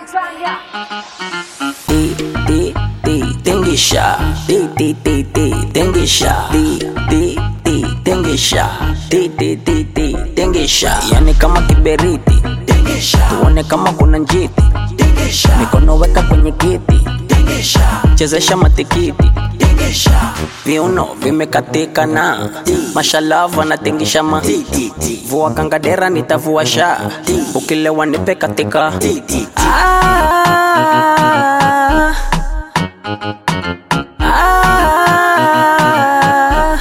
Di, di, di, tingisha. Di, di, di, di, tingisha. Di, di, di, tingisha. Di, di, di, di, tingisha. Yani kama kiberiti. Tuone kama kuna njiti. Mikono weka kwenye kiti. Chezesha matikiti. Viuno vimekatika na mashalavu anatingisha ma vua kangadera nitavua sha ukilewa nipe katika ah, ah.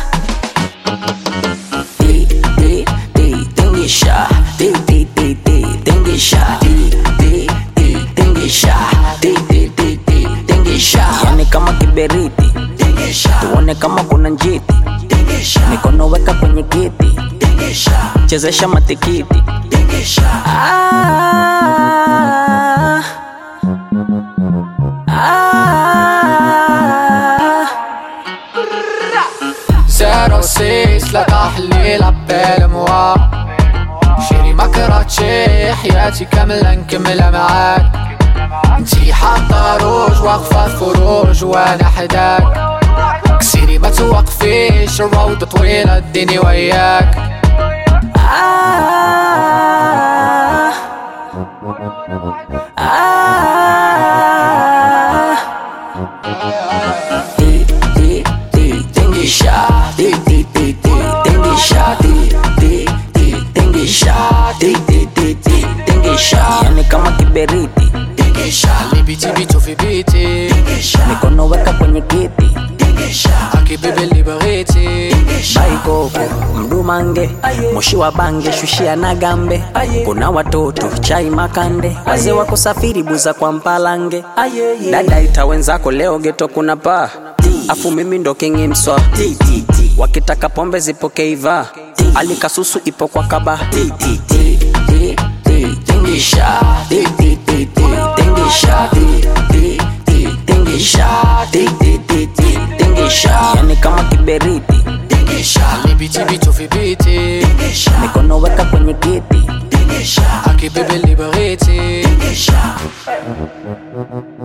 Di, di, di, tingisha. Di, di, di, di, tingisha. Di, di, di, tingisha. Di, di, di, di, tingisha. Yani kama kiberiti tuone kama kuna njiti mikono weka kwenye kiti chezesha matikiti ah, ah. زيرو سيس لا تحليل عبال موا شيري ما كرهتشي حياتي كاملة نكملها معاك انتي حاطة روج واقفة في فروج وانا حداك كسيري ما توقفيش الروضة طويلة اديني وياك Ah, ah. Di, di, di, tingisha. Di, di, di, di, tingisha. Di, di, di, tingisha. Di, di, di, di, tingisha. Yani kama kiberiti اللي بيتي بيتو في بيتي mikono weka kwenye kiti هاكي بيبي اللي بغيتي baikoko mdumange moshi wa bange shushia na gambe kuna watoto chai makande wazee wako safiri buza kwa mpalange dada ita wenzako leo geto kuna paa afu mimi ndo kingi mswa wakitaka pombe zipokeiva alikasusu ipo kwa kaba tingisha Di, di, di, di, tingisha Di, di, di, tingisha Di, di, di, di, tingisha yani kama kiberiti اللي بيتي بيتو في بيتي mikono weka kwenye kiti هاكي بيبي اللي بغيتي